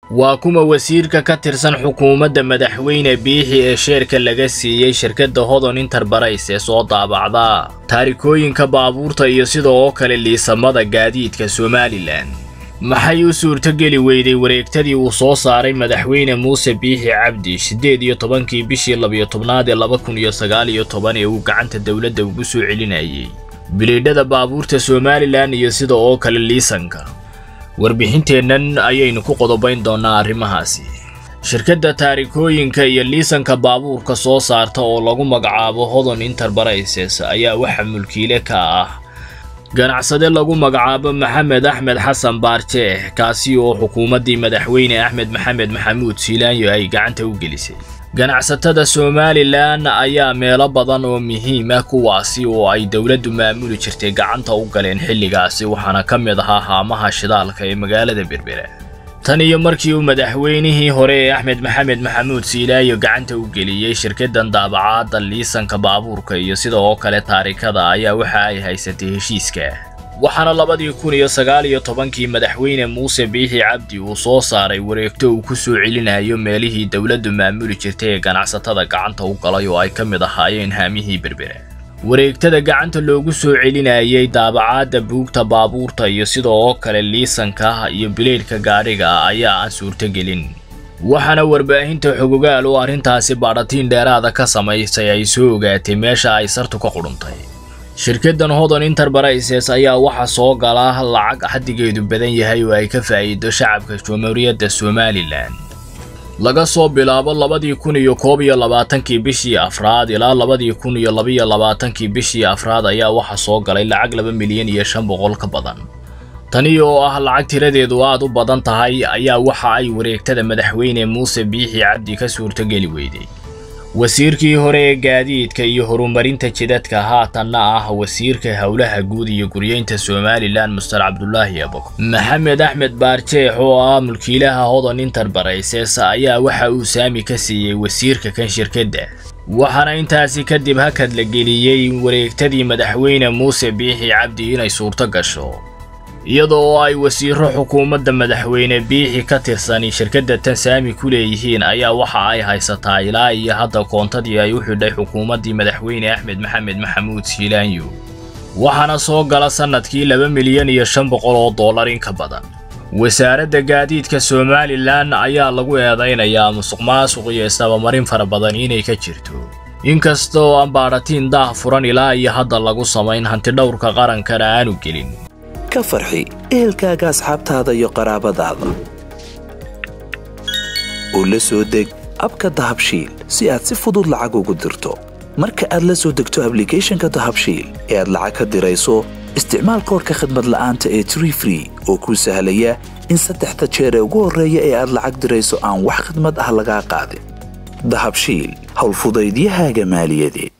waa kuma wasiirka ka tirsan xukuumadda madaxweyne biixi ee sheerka laga siiyey shirkadda hodon interbarais ee soo daabacda taarikooyinka baabuurta iyo sida oo kale liisamada gaadiidka somalilan maxay u suurtogeli weyday wareegtadii uu soo saaray madaxweyne muuse biixi cabdi siddeed iyo tobankii bishii labiyo tobnaad ee laba kun iyo sagaal iyo toban ee uu gacanta dowladda ugu soo celinayay biliidhada baabuurta somalilan iyo sida oo kale liisanka warbixinteennan ayaynu ku qodobayn doonnaa arrimahaasi shirkadda taarikooyinka iyo liisanka baabuurka soo saarta oo lagu magacaabo hodon interbaraises ayaa waxa mulkiile ka ah ganacsade lagu magacaabo maxamed axmed xasan baarjeex kaasi oo xukuumaddii madaxweyne axmed maxamed maxamuud siilaanyo ay gacanta u gelisay ganacsatada somalilan ayaa meelo badan oo muhiim ah kuwaasi oo ay dowladdu maamuli jirtay gacanta u galeen xilligaasi waxaana ka mid ahaa haamaha shidaalka ee magaalada berbera tan iyo markii uu madaxweynihii hore ee axmed maxamed maxamuud siilaayo gacanta u geliyey shirkaddan daabacaadda liisanka baabuurka iyo sida oo kale taarikada ayaa waxa ay haysatay heshiiska waxaana labadii kun iyo sagaal iyo tobankii madaxweyne muuse biixi cabdi uu soo saaray wareegto uu ku soo celinayo meelihii dowladdu maamuli jirtay ee ganacsatada gacanta u galay oo ay ka mid ahaayeen haamihii berbera wareegtada gacanta loogu soo celinayay daabacaadda buugta baabuurta iyo sida oo kale liisanka iyo bileydhka gaadhiga ayaa aan suurtogelin waxaana warbaahinta xogogaal oo arrintaasi baadhatiin dheeraada ka samaysay ay soo ogaatay meesha ay sartu ka qudhuntay shirkaddan hodon interbaraises ayaa waxaa soo gala lacag xaddigeedu badan yahay oo ay ka faa'iido shacabka jamhuuriyadda somalilan laga soo bilaabo labadii kun iyo koob iyo labaatankii bishii afraad ilaa labadii kun iyo labiyo labaatankii bishii afraad ayaa waxaa soo galay lacag laba milyan iyo shan boqol ka badan tani oo ah lacag tiradeedu aad u badan tahay ayaa waxa ay wareegtada madaxweyne muuse biixi cabdi ka suurtogeli weyday wasiirkii hore ee gaadiidka iyo horumarinta jidadka haatanna ah wasiirka howlaha guud iyo guryeynta somalilan muster cabdulaahi aboko maxamed axmed baarjeex oo ah mulkiilaha hodon interbaraises ayaa waxa uu saami ka siiyey wasiirka kan shirkadda waxaana intaasi kadib hakad la geliyey wareegtadii madaxweyne muuse biixi cabdi inay suurto gasho iyadoo oo ay wasiiro xukuumadda madaxweyne biixi ka tirsani shirkadda tan saami ku leeyihiin ayaa waxa ay haysataa ilaa iyo hadda koontadii ay u xidhay xukuumaddii madaxweyne axmed maxamed maxamuud siilaanyo waxaana soo gala sannadkii laba milyan iyo shan boqol oo dollar in ka badan wasaaradda gaadiidka somalilan ayaa lagu eedaynayaa musuq maasuq iyo isdabamarin fara badan inay ka jirto inkasta oo aan baadhatiin daah furan ilaa iyo hadda lagu samayn hantidhowrka qarankana aanu gelin ka farxi ehelkaaga asxaabtaada iyo qaraabadaada oo la soo deg abka dahabshiil si aad si fudud lacag ugu dirto marka aad la soo degto ablicathonka dahabshiil ee aad lacag ka dirayso isticmaal koorka khadmad la'aanta ee tree free oo kuu sahlaya in saddexda jeer ee ugu horreeya ee aad lacag dirayso aan wax khadmad ah lagaa qaadin dahabshiil howlfudaydiyahaaga maaliyadeed